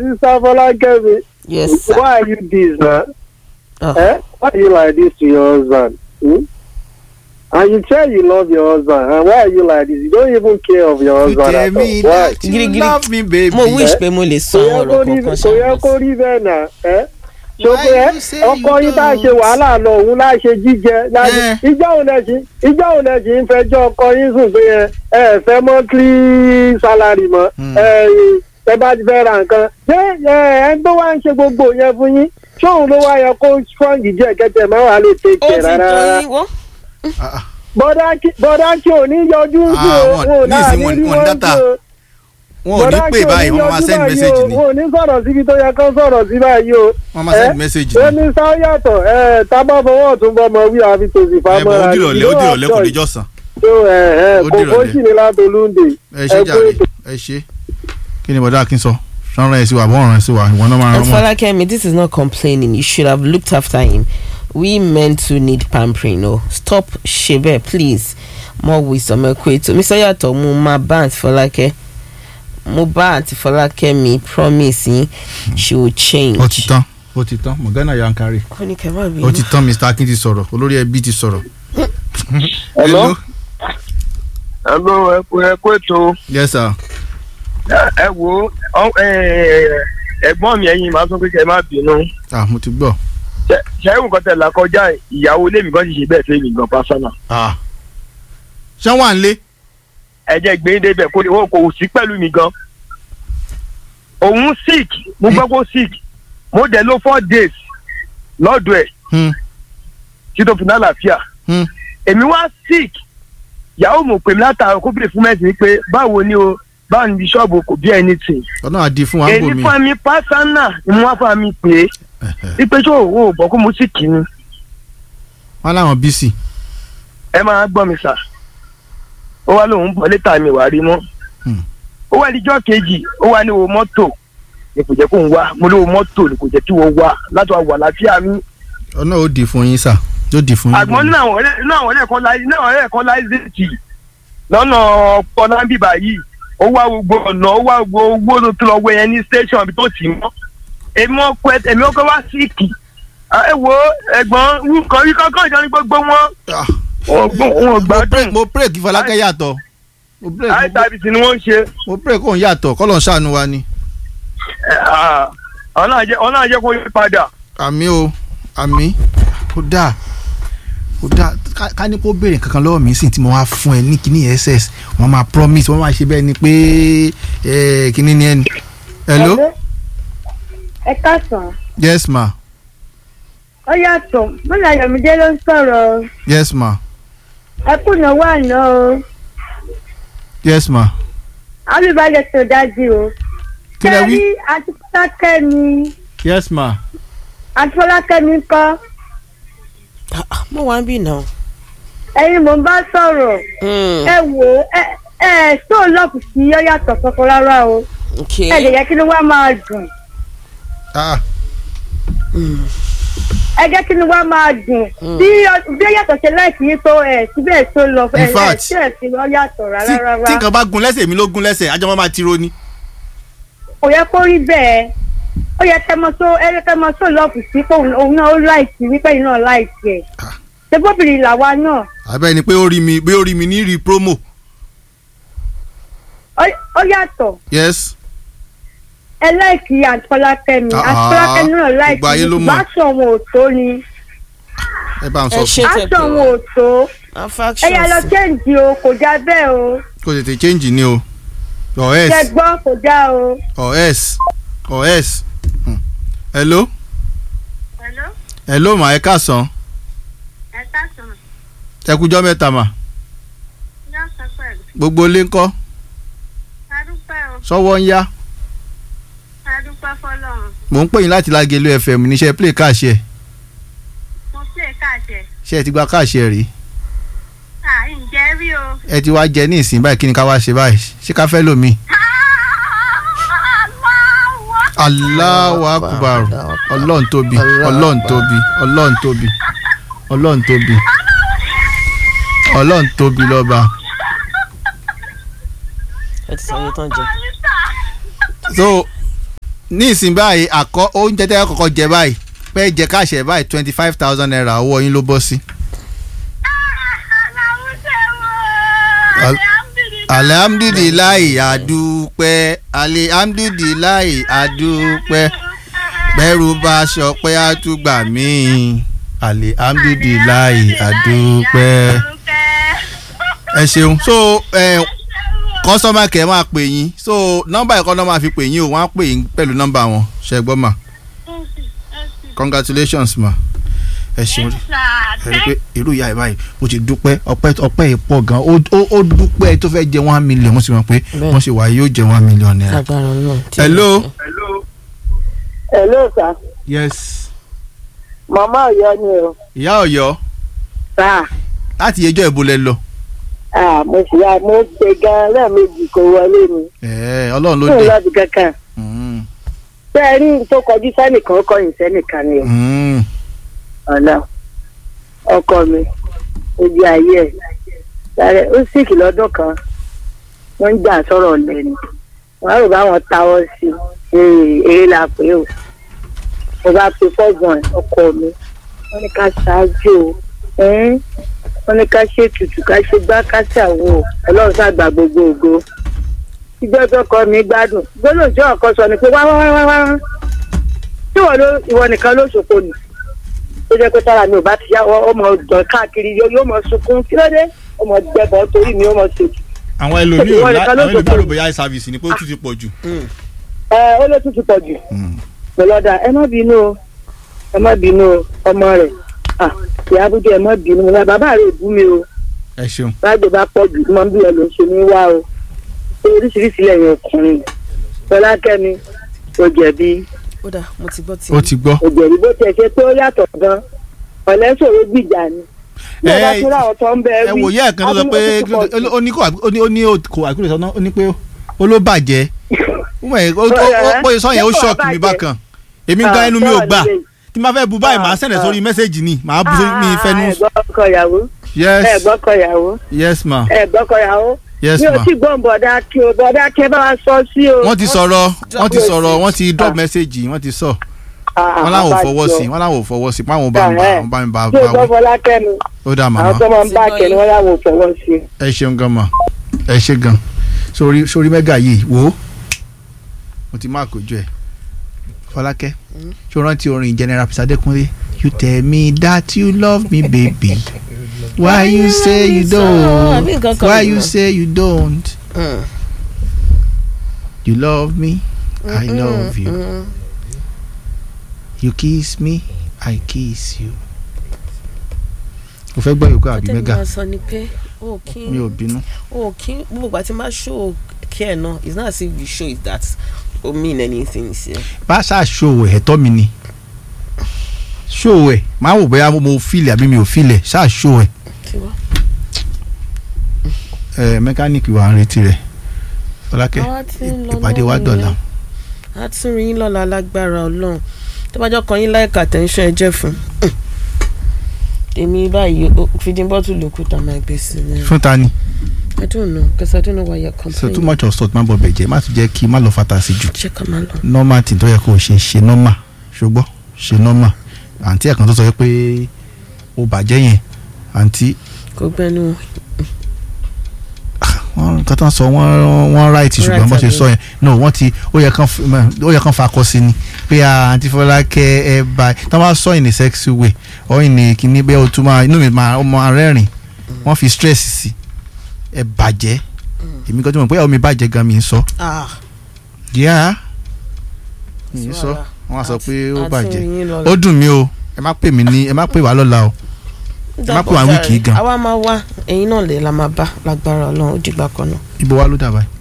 sister Fọlákẹ́mi yes sir. why are you this na Oh. eh why you like this to your husband hmm? and you tell you love your husband and why are you like this you don't even care of your You husband tell at me all why. that you Girigiri. love me baby. mo wish Eh? pé mo lè sọ kò yẹ àwọn kó ọ̀rọ̀ rí kankan kò yẹ kó ṣáà. rí bẹ́ẹ̀ náà ẹ́ Why ṣòkè ẹ́ you say ọkọ you yín tá a ṣe don't? wàhálà lọ òun láà ṣe jíjẹ láti Eh. ìjọ òun lẹ̀ sí ìjọ òun lẹ̀ sí ń fẹjọ́ ọkọ yín sùn pé ẹ ẹ fẹ́ monthly salary mọ́ Hmm. ẹ ẹ bá ti fẹ́ ra nǹkan ṣé ẹ ẹ tó wá ń ṣe gbogbo yẹn fún yín ṣóun ló wá yẹ kó strong jẹ́ kẹ́tẹ̀ máa wà lè ó take ti care rárá tó rárá yín wọ́n. Ah, ah. bọ́dá kí bọ́dá kí ò ní yọjú sí Ah, o wọn- wọn ò náà nísìnyí ní wọn- rí wọn wọn data. sí o wọn ò ní pè báyìí wọn máa send message ni wọn ò ní sọ̀rọ̀ síbi tó yẹ kán sọ̀rọ̀ sí báyìí o. wọn máa send message ó ni. ní sáyàtọ̀ ẹ tábà fọwọ́ tún bọ́mọ wí àfi tòsí ẹ bọ fámọ́ra ó dìrọ̀lẹ́ ó dìrọ̀lẹ́ kò ní jọ̀sán. tó ẹ ẹ Ó kò dìrọ̀lẹ́. kó sì ní látolúndè ẹ ṣe jàre ẹ ṣe. kí ni bọ̀dá akin sọ sọ́nrán ẹ̀ sí wa bọ́ọ̀rán ẹ̀ sí wa ìwọ náà máa And rán mọ́. Falakemi, this is not complaining. You should have looked after him. We men too need pampering. No, stop, Shebe, please. More wisdom, equate. Mr. Yato, mo ma ba Aunty Falake. Mo ba Aunty Falakemi promise yin she will change. ó ti tán ó ti tán Morgana Yankari Ó ní kẹ́ má ó bínú. ti tán Mr Akin ti sọ̀rọ̀ olórí ẹbí ti sọ̀rọ̀. Hello? Hello, ẹ kú ẹ kú ètò yes sir. ẹ wo ẹ̀gbọ́n mi ẹ̀yin máa sọ pé kẹ́ ẹ má bínú ah mo ti gbọ́. ṣẹ́yìn nǹkan tẹ̀ là kọjá ìyàwó ilé mi kan ti ṣe bẹ́ẹ̀ fẹ́ mi gan pásánà ah ṣé wà ń lé. ẹ jẹ́ gbé débẹ̀ kó o kò sí pẹ̀lú mi gan òun sick mo gbọ́ kó sick mo dẹ̀ ló four days lọ́dọ̀ ẹ̀ Hmm, tí tó fi ní àlàáfíà hmm. èmi wá sick ìyàwó mo pè mí látàrọ kó bèrè fún mẹ́sìn pé báwo ni o báwo ni bíṣọ́ọ̀bù kò bí anything ọ̀nà àdì fún wa ń bò èyí mí. fún mi pásánà ni mo wá fún mi pé wípé tó o ò gbọ́ kó mo sì kì í ni wọn láwọn bísí. ẹ máa gbọ́ mi sà ó wá lóun bọ̀ létà mi wà rí mọ́ Hmm. ó wá níjọ́ kejì ó wá ní wo mọ́tò ni kò jẹ́ kó ń wá mo ní wo mọ́tò ni kò jẹ́ kí wọ́n wá láti wá wà láfíà mi ọ̀nà ó dì fún yín sà yóò dì fún yín. àgbọn nínú àwọn ọ̀rẹ́ nínú àwọn ọ̀rẹ́ kan láì nínú àwọn ọ̀rẹ́ kan láì zèjì lọ́nà ọ̀nà bíbá yìí ó wá gbogbo ọ̀nà ó wá gbogbo owó tó tó lọ wẹ yẹn ní station ibi tó tì mọ́ èmi ọkọ ẹ èmi ọkọ wá síìkì ẹ wo ẹ̀gbọ́n nǹkan rí kankan ìjọ ní gbogbo wọn Ah, wọn gbọ́- wọn ò mo gbádùn break mo break kí Fọlákẹ́ yàtọ̀ mo break mo- àìsàbìsì ni wọ́n ń ṣe mo break kóun yàtọ̀ kọ́lọ̀ ń ṣàánú wa ni. ọ̀nà àjẹ́ ọ̀nà àjẹ́ kó yí padà àmì o àmì kò dáa kò dáa ká- ká ní kó béèrè kankan lọ́wọ́ mi sì tí mo wá fún ẹ ní kíní ss wọ́n máa promise wọ́n máa ṣe bẹ́ẹ̀ ni pé eh, kíní ni ẹni. hello ẹ káàsán yes ma ó yàtọ̀ mọ́lá yọ̀mídé ló ń sọ̀rọ̀ o. yes ma ẹ kùnà wà ná o yes ma alùbáyé tó dájú o. kí lẹ wí Ṣé rí àti fọlákẹ́ mi yes ma àti fọlákẹ́ mi kọ́ Ah, ah, Mo wá ń bì náà. ẹ̀yin mò ń bá sọ̀rọ̀ Hmm, ẹ wò ó ẹ ẹ tó lọ́ọ̀kù sí ó yàtọ̀ kankan rárá o okay. ẹ lè yẹ kí ni wàá máa dùn ah ẹ jẹ́ kí ni wàá máa dùn Mm. bí ọ- bí ó yàtọ̀ ṣe láìsí yín tó ẹ síbẹ̀ tó lọ ẹ In ẹ fact, tí ẹ sì lọ yàtọ̀ tí rárá rárá tí nǹkan bá gun lẹ́sẹ̀ mi ló gun lẹ́sẹ̀ àjọ máa ti ro ni. kò yẹ kó rí bẹ́ẹ̀ ó yẹ kẹ́ mọ tó ẹ yẹ kẹ́ mọ tó lọ́ọ̀kù sí pé òun òun náà ó láìsí wípé yìí náà láìsí ẹ̀ Ah. ṣé bóbìnrin làwa náà àbẹ́ ni pé ó rí mi pé ó rí mi ní rí promo ó- ó yàtọ̀ yes ẹ láìkí àtọ́lákẹ́mi Ah, àtọ́lákẹ́mi náà láìkí gbogbo ayé ló mọ̀. aṣọ wọn ò tó ni ẹ bá ń Ẹ sọ ṣe fún tẹ̀ aṣọ pé wọn ò tó ẹ yà lọ Affections. chẹ́ǹjì o kò já bẹ́ẹ̀ o kó tètè change ni o or ṣe else gbọ́ kò já o. or else or else Hmm. hello Hello, hello ma ẹ káàsán ẹ káàsán, ẹ kújọ́ mẹ́ta mà yá sọ pẹ̀lú, gbogbo ilé ńkọ́ adúpẹ́ o, sọ́wọ́ ń yá adúpẹ́ fọlọ́run, mò ń pè yín láti Lágelú FM níṣẹ́ play káàṣẹ mo pè káàjẹ́, ṣé ẹ ti gba káàṣẹ rí à ǹjẹ́ rí o. ẹ ti wá jẹ ní ìsìn báyìí kí ni ká wá ṣe báyìí ṣé ká fẹ́ lómi. Allahu Akbar ọlọ́run tóbi ọlọ́run tóbi ọlọ́run tóbi ọlọ́run tóbi ọlọ́run tóbi lọ́ba. Ẹ ti sọ iye tán jẹ. so ní ìsìn báyìí àkọ́ oúnjẹ tẹ́ ẹ kọ́kọ́ jẹ báyìí pé jẹ káṣẹ báyìí twenty five thousand naira owó yín ló bọ́ sí. Al- alihamdulilayi adúpẹ́ alihamdulilayi adúpẹ́ bẹ́rù bá ṣọpẹ́ àtúgbà míì alihamdulilayi adúpẹ́. ẹ ṣeun so kọ́sọ́mà kẹ́ máa pè yín so nọ́mbà ẹ̀kọ́ náà máa fi pè yín o wọ́n á pè yín pẹ̀lú nọ́mbà wọn ṣe gbọ́ mà congratulations ma ẹ ṣeun ẹ rí i pé irú ìyá ẹ báyìí ó ti dúpẹ́ ọpẹ́ ọpẹ́ yìí pọ̀ gan ó ó- ó dúpẹ́ tó fẹ́ jẹ one million wọ́n sì mọ̀ pé Bẹ́ẹ̀. wọ́n ṣe wà yóò jẹ one million naira. agbára náà. hello. hello sir yes màmá ọ̀yọ́ ni o ìyá Ọ̀yọ́ sir láti ẹjọ́ ìbò lẹ lọ. ah mo sì yá mo gbé gan lẹ́ẹ̀mejì kò wọlé mi ẹ̀ẹ́ Ọlọ́run ló fún dé. ìlọ́dún kankan Mm, ṣé ẹ rí n tó kọjú sẹ́nìkan ó kọyìn sẹ́nìkan ni o mm. ọ̀nà ọkọ mi ojú ayé ẹ̀ sáré ó sìkì lọ́dún kan wọ́n ń jà sọ̀rọ̀ lẹ́nu wọ́n á rò báwọn táwọ́ sí i eré la pé o mo bá pe fọ́gbọ̀n ọkọ mi wọ́n ní ká ṣáájú o ẹ́n wọ́n ní ká ṣe tutù ká ṣe gbá ká ṣàwò ọlọ́run ṣàgbà gbogbo ògo ìjọ tó kọ mi gbádùn gbọ́dọ̀ tí ọkọ sọ ni pé wá wá wá wá wá tí ìwọ ló ìwọ nìkan ló ṣòfò nì ó jẹ́ pé tára mi ò bá ti yá ọmọ ọ̀dọ̀ káàkiri yóò yóò mọ sunkún kí ló dé ọmọ gbẹbọ torí mi ó mọ ṣètò àwọn ẹlòmíì ò Ìwọ lá- nìkan ló àwọn ẹlòmíì sọ̀tọ̀. ò bóyá service ni pé ó tún ti pọ̀ jù. ẹ ó ló tún ti pọ̀ jù pẹ̀lọ́dà ẹ má bínú o ẹ má bínú o ọmọ rẹ̀ ah ìyá abúlé ẹ má bínú mo bá bàbá rẹ̀ bú mi o ẹ ṣeun. báàgbé bá pọ̀ jù mọ́ bí ẹ ló ń ṣe ní wá o ṣé oríṣiríṣi lẹ́yìn ọkùnrin fọlákẹ́mi kò jẹ̀bi ó dà mo ti gbọ́ ti. ó ti gbọ́. kò jẹ̀bi bó tiẹ̀ ṣe pé ó yàtọ̀ gan ọ̀lẹ́sọ̀rọ̀ gbìjà ni bí ẹ bá Ẹ- tún láwọn tó ń bẹ ẹ wò yẹ ẹ̀kan tó sọ pé ó ní kò ó ní ó ní kò àkúrẹ́ sọ́nà ó ní pé ó ló bàjẹ́ ó mọ̀ ẹ́ ó ó ó sọ yẹn ó ṣọ́ọ̀kì mi bákan èmi gan ẹnu mi ò gbà tí n bá fẹ́ bu báyìí màá sẹ̀nẹ̀ sórí mẹ́sẹ̀gì ni màá bu sórí mi fẹ́nu. ẹ̀gbọ́kọ̀ ìyàwó yes ẹ̀gbọ́kọ̀ ìyàwó yes ma ẹ̀gbọ́kọ̀ ìyàwó yes mi ò ma. tí gbọ́n bọ̀dá kí o bọ̀dá kí ẹ bá wa sọ sí o. wọ́n ti sọ̀rọ̀ wọ́n ti drop sọ̀rọ̀ wọ́n ti drop Ah. message wọ́n ti sọ Ah, wọ́n láwọn ò àbájọ. fọwọ́ sí wọ́n láwọn ò fọwọ́ sí páwọn bá ń bá Ah, wọn bá ń bá tí o bá gbọ́ wí fọlákẹ́mi ó dà àwọn màmá tó máa ń bá Ti gbọ́ kẹ́ni yín. wọ́n láwọn ò fọwọ́ sí i. ẹ ṣeun gan ma ẹ ṣe gan sórí sórí mẹ́gà yìí wò ó mo ti máa kojú ẹ Fọlákẹ́ ṣó rántí orin general Adékúnlé you tell me that you love me baby why you say you don't Àbí nǹkan kan why ni you mo- say you don't Mm. you love me I love you Mm. you kiss me I kiss you. o fẹ́ gbọ́ yòókù àbí ọtẹ́ni mẹ́gà máa sọ ni pé o kí mi ò bínú. o kí gbogbo ìgbà tí máa show care náà it's not as if you show it that o mean anything sí ẹ. bá ṣáà ṣòwò ẹ̀tọ́ mi ni ṣòwò ẹ̀ máa wò bóyá mo fílẹ̀ àbí mi ò fílẹ̀ ṣáà ṣòwò ẹ̀ kí wá. ẹ̀ mẹkáníìkì wà ń retí rẹ̀ Fọlákẹ́ Àwa ti ń lọ ìpàdé wa náà dọ̀la nìyẹn. a tún rí yín lọ́la lágbára ọlọ́run tó bá jọ kan yín láìka attention ẹ jẹ́ fún èmi báyìí o- feeding bottle ló kú tá a máa gbé sí i fún ta ni I don't know because I don't know why you're so complaining. too much of salt má bọ̀ bẹ̀jẹ̀ má tún jẹ́ kí má lọ fata sí jù ṣé ká máa lọ. normal tí tó yẹ kó o ṣe ṣe normal ṣùgbọ́n ṣe normal àǹtí ẹ̀kan tó sọ pé ó bàjẹ́ yẹn àǹtí kò gbẹnu wọ́n nǹkan tó ń sọ wọ́n wọ́n right ṣùgbọ́n Right, bó ṣe àbí? sọ yẹn no wọ́n ti ó yẹ kán f- ó yẹ kán fakọ sí ni pé ah, àǹtí Fọlákẹ́ ẹ bá tí wọ́n bá sọ in a sexy way or in a kìíní bẹ́ẹ̀ o tún máa inú mi máa ó máa rẹ́rìn wọ́n fi stress sí ẹ bàjẹ́ èmi kan tó mọ̀ pé omi bàjẹ́ gan mi ń sọ yíyá mi ń sọ wọ́n á sọ pé ó bàjẹ́ ó dùn mí o ẹ má pè mí ní ẹ má pè wá lọ́la o ẹ má pè wá wíìkì gan. àwa máa wá ẹ̀yin náà lè la máa bá lágbára ọlọ́run ó dìgbà kan náà. ibo wa ló dà báyìí